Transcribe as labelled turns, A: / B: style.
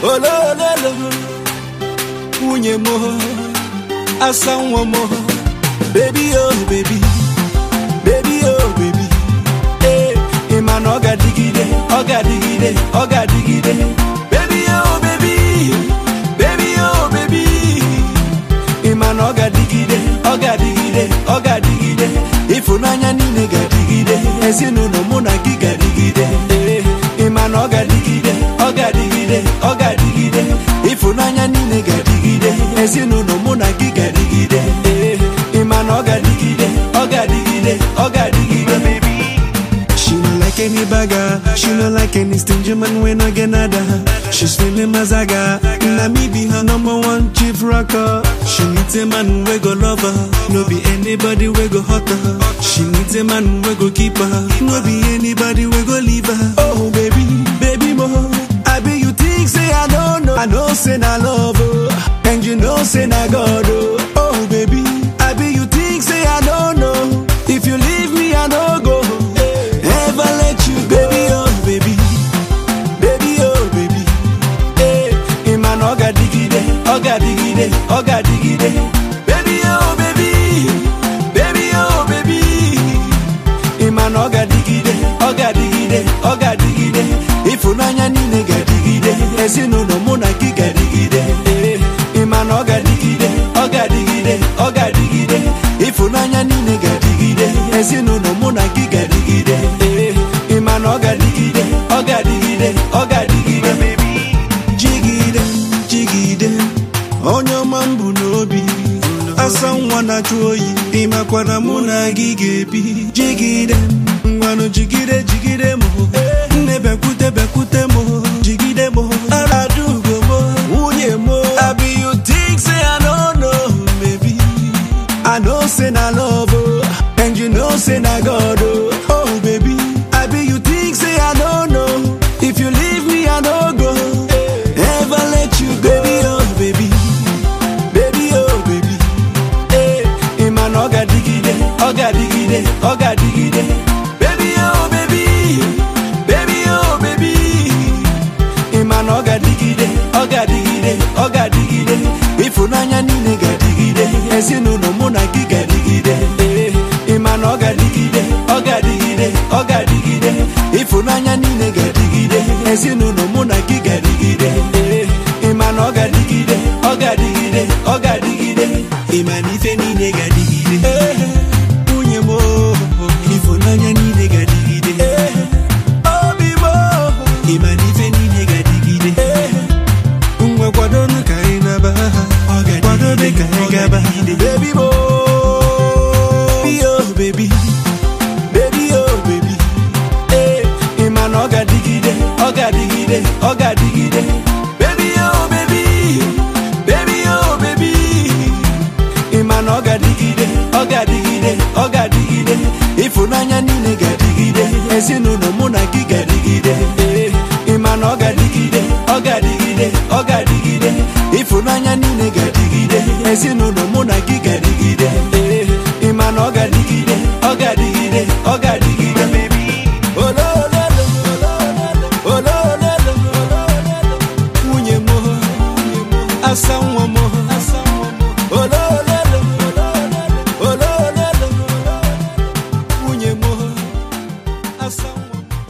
A: olololo nwunye m asa nwa m bebi o bebi bebi o bebi ee ị ma na ọ ga-adịgide ọ ga-adịgide ọ ga-adịgide bebi o bebi bebi o bebi ị ma na ọ ga-adịgide ọ ga-adịgide ọ ga-adịgide ịfụnanya niile ga-adịgide ezinụlọ mụ na gị ga-adịgide ee ị ma na ọ ga-adịgide ọ ga-adịgide ọ ga-adịgide ịfụnanya niile ga-adịgide ezinụlọ mụ na gị ga-adịgide ee ị ma na ọ ga-adịgide ọ ga-adịgide ọ ga-adịgide She no like any bagger, she no like any stingy man when I get nada. She's feeling mazaga, na me be her number one chief rocker. She needs a man we go love her, no be anybody we go hurt her. She needs a man we go keep her, no be anybody we go leave her. Oh baby, baby mo, I be you think say I don't know, I know say na love oh, and you know say na God oh. Oh baby, I be you think say I don't know, if you leave me I no go. Ever let you go, baby, oh baby, baby, oh baby. Hey, Iman oga digide, oga digide, oga digide. Baby, oh baby, baby, oh baby. Iman oga digide, oga digide, oga digide. Ifunanya niile ga digide, ezinụlọ mụ na gị ga digide. Hey, Iman oga digide, oga digide, oga digide. Ifunanya niile ga digide, ezinụlọ mụ na gị ga digide. Hey, Ịma na ọ ga digide, ọ ga digide, ọ ga digide. Jigide, jigide, onye ọma m bụ n'obi. Asa nwa na-achụ oyi, ịmakwana mụ na gị ga-ebi. Jigide, ngwanụ jigide, jigide m. Nne bekwute, bekwute m. Jigide m. Aradugo m. Nwunye m. Abi you think say I don't know, baby. I know say na love, oh, and you know say na God, oh. Oh baby, I be you think say I don't know. If you leave me, I no go. Ever let you go, baby, oh baby, baby, oh baby. Hey, Iman oga digide, oga digide, oga digide. Baby, oh baby, baby, oh baby. Ịma na ọ ga-adịgide, ọ ga-adịgide, ọ ga-adịgide ịfụnanya niile ga-adịgide ezinụlọ mụ na gị ga-adịgide Ee, ịma na ọ ga-adịgide, ọ ga-adịgide, ọ ga-adịgide ịfụnanya niile ga-adịgide ezinụlọ mụ na gị ga-adịgide Ee, ịma na ọ ga-adịgide, ọ ga-adịgide, ọ ga-adịgide ịma na ife niile ga-adịgide Ee, nwunye m oo, ịfụnanya niile ga-adịgide Ee, obi m oo, ịma na ife niile ga-adịgide ngwa kwadonu ka anyị naba kwadobe ka anyị gaba baby mo baby oh baby baby oh baby ee ịma na ọ ga-adịgide ọ ga-adịgide ọ ga-adịgide baby oh baby baby oh baby ịma na ọ ga-adịgide ọ ga-adịgide ọ ga-adịgide ịfụnanya niile ga-adịgide ezinụlọ mụ na gị ga-adịgide Ee, ịma na ọ ga-adịgide ọ ga-adịgide ọ ga-adịgide ịfụnanya niile ga-adịgide ezinụlọ mụ na gị ga-adịgide Ee, ịma na ọ ga-adịgide ọ ga-adịgide ọ ga-adịgide Olololo, olololo, nwunye m asa nwa m olololo olololo nwunye m asa nwa